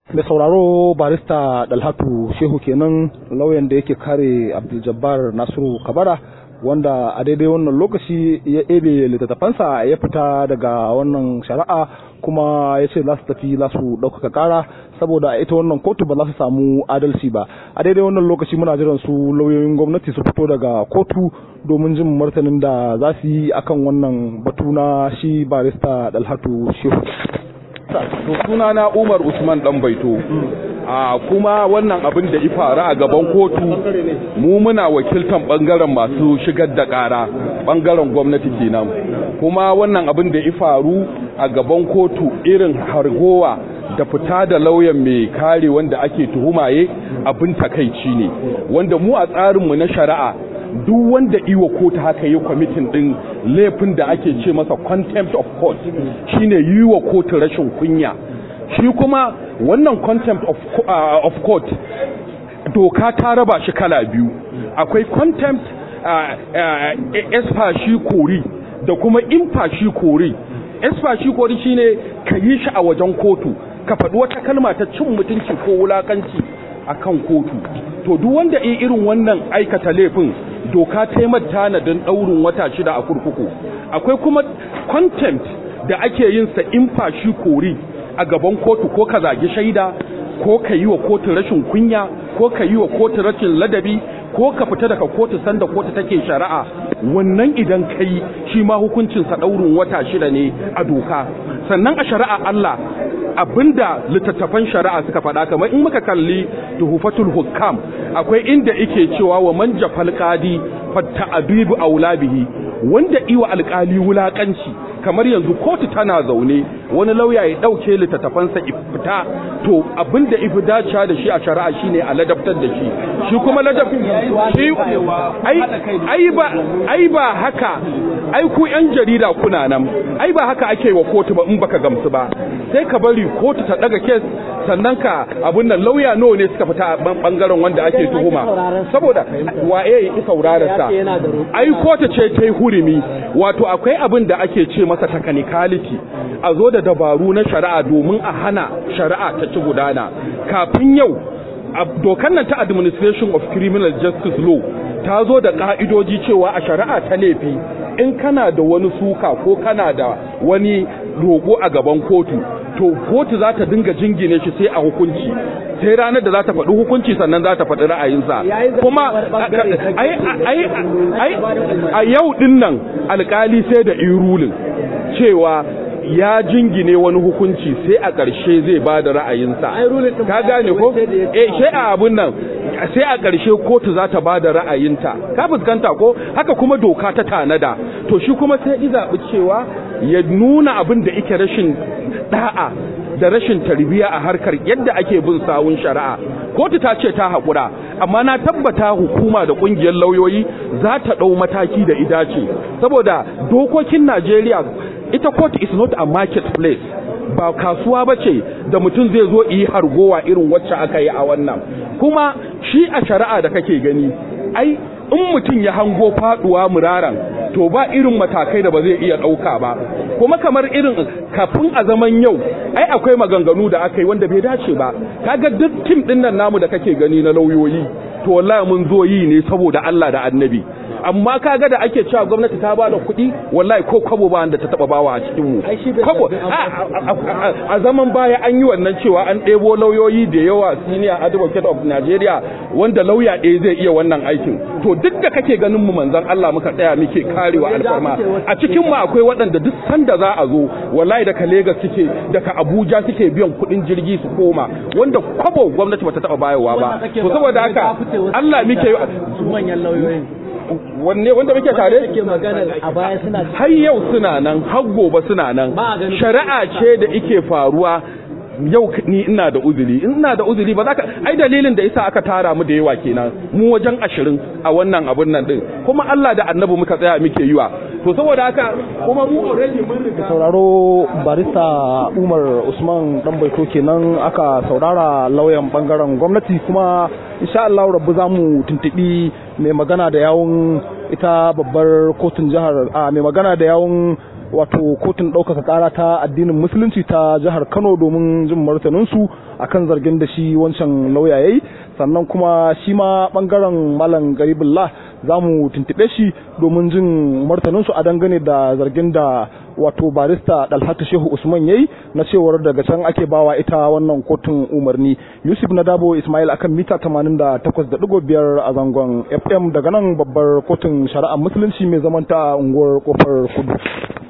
mai sauraro barista dalhatu shehu kenan lauyan da yake kare abdul nasiru kabara wanda a daidai wannan lokaci ya ebe littattafansa ya fita daga wannan shari'a kuma ya ce za su tafi za su ɗaukaka ƙara saboda ita wannan kotu ba za su samu adalci ba a daidai wannan lokaci muna jiran su lauyoyin gwamnati su fito daga kotu domin jin martanin da za su yi akan wannan batu na shi barista dalhatu shehu to suna na Umar Usman dan Baito a kuma wannan abin da ya faru a gaban kotu mu muna wakiltan bangaren masu shigar da kara bangaren gwamnati kenan kuma wannan abin da ya faru a gaban kotu irin hargowa da fita da lauyan mai kare wanda ake tuhumaye abin takaici ne wanda mu a tsarinmu na shari'a duk wanda iwa kotu haka yi kwamitin din laifin da ake ce masa contempt of court shine yi wa kotu rashin kunya shi kuma wannan contempt of, uh, of court doka ta raba shi kala biyu akwai contempt uh, uh, esfashi kori da kuma infashi kori esfashi kori shine ka yi shi a wajen kotu ka faɗi wata kalma ta cin mutunci ko wulakanci akan kotu to duk wanda yi irin wannan aikata laifin doka ta yi tanadin ɗaurin wata shida a kurkuku akwai kuma contempt da ake yin sa in fashi kori a gaban kotu ko ka zagi shaida ko ka yi wa kotu rashin kunya ko ka yi wa kotu rashin ladabi ko ka fita daga kotu sanda kotu take shari'a wannan idan kai shi ma hukuncinsa ɗaurin wata shida ne a doka sannan a shari'a Allah abinda littattafan shari'a suka faɗa kamar in muka kalli tuhufatul hukam akwai inda yake cewa wa man jafal qadi fatta abibu aulabihi wanda iwa alkali wulakanci kamar yanzu kotu tana zaune wani lauya ya dauke littattafansa ifita to abinda ifi dacewa da shi a shari'a shine a ladabtar da shi shi kuma ladabin shi ai ai ba ai ba haka ai ku yan jarida kuna nan ai ba haka ake wa kotu ba in baka gamsu ba sai ka bari kotu ta daga kes sannan ka abun nan lauya nawa ne suka fita a bangaren wanda ake tuhuma saboda waye ya ki saurararsa ai kotu ce ta yi hurumi wato akwai abin da ake ce masa technicality a zo da dabaru na shari'a domin a hana shari'a ta ci gudana kafin yau dokan nan ta administration of criminal justice law ta zo da ka'idoji cewa a shari'a ta laifi in kana da wani suka ko kana da wani roƙo a gaban kotu to kotu za ta dinga jingine shi sai a hukunci sai ranar da za ta faɗi hukunci sannan za ta faɗi ra'ayinsa kuma a yau ɗin nan alƙali sai da irulin cewa ya jingine wani hukunci sai a ƙarshe zai ba da ra'ayinsa ka gane ko eh sai a abun nan sai a ƙarshe kotu za ta ba da ra'ayinta ka fuskanta ko haka kuma doka ta tanada to shi kuma sai i zaɓi cewa ya nuna abin da ike rashin da'a da rashin tarbiya a harkar yadda ake bin sawun shari'a kotu ta ce ta haƙura amma na tabbata hukuma da ƙungiyar lauyoyi za ta ɗau mataki da idace saboda dokokin najeriya ita court is not a marketplace ba kasuwa ba ce da mutum zai zo yi hargowa irin wacce aka yi a wannan kuma shi a shari'a da kake gani ai in mutum ya hango faduwa muraran to ba irin matakai da ba zai iya ɗauka ba kuma kamar irin kafin a zaman yau ai akwai maganganu da aka yi wanda bai dace ba kaga duk tim ɗin nan namu da kake gani na lauyoyi to wallahi mun zo yi ne saboda Allah da annabi amma kaga da ake cewa gwamnati ta bada kuɗi wallahi ko kwabo ba da ta taba bawa a cikin mu kwabo a zaman baya an yi wannan cewa an ɗebo lauyoyi da yawa senior advocate of Nigeria wanda lauya ɗaya zai iya wannan aikin to duk da kake ganin mu manzon Allah muka tsaya muke karewa alfarma a cikin mu akwai waɗanda duk sanda za a zo wallahi daga Lagos suke daga Abuja suke biyan kuɗin jirgi su koma wanda kwabo gwamnati bata taba bayarwa ba to saboda haka Allah muke manyan lauyoyin wanne wanda muke tare ke magana a baya suna har yau suna nan har gobe suna nan shari'a ce da ike faruwa yau ni ina da uzuri ina da uzuri ba za ka ai dalilin da isa aka tara mu da yawa kenan mu wajen ashirin a wannan abun nan din kuma Allah da annabi muka tsaya muke yiwa to saboda haka kuma mu already mun riga sauraro barista Umar Usman dan baito kenan aka saurara lauyan bangaren gwamnati kuma insha Allah rabbu zamu tuntubi mai magana da yawun ita babbar kotun jihar a mai magana da yawun wato kotun ɗaukaka ƙara ta addinin musulunci ta jihar kano domin jin martaninsu akan zargin da shi wancan lauya yayi sannan kuma shi ma ɓangaren malam garibullah za mu tuntuɓe shi domin jin martaninsu a dangane da zargin da wato barista dalhatu shehu usman yayi na cewar daga can ake bawa ita wannan kotun umarni yusuf na dabo ismail akan mita 88.5 a zangon fm daga nan babbar kotun shari'ar musulunci mai zamanta unguwar kofar kudu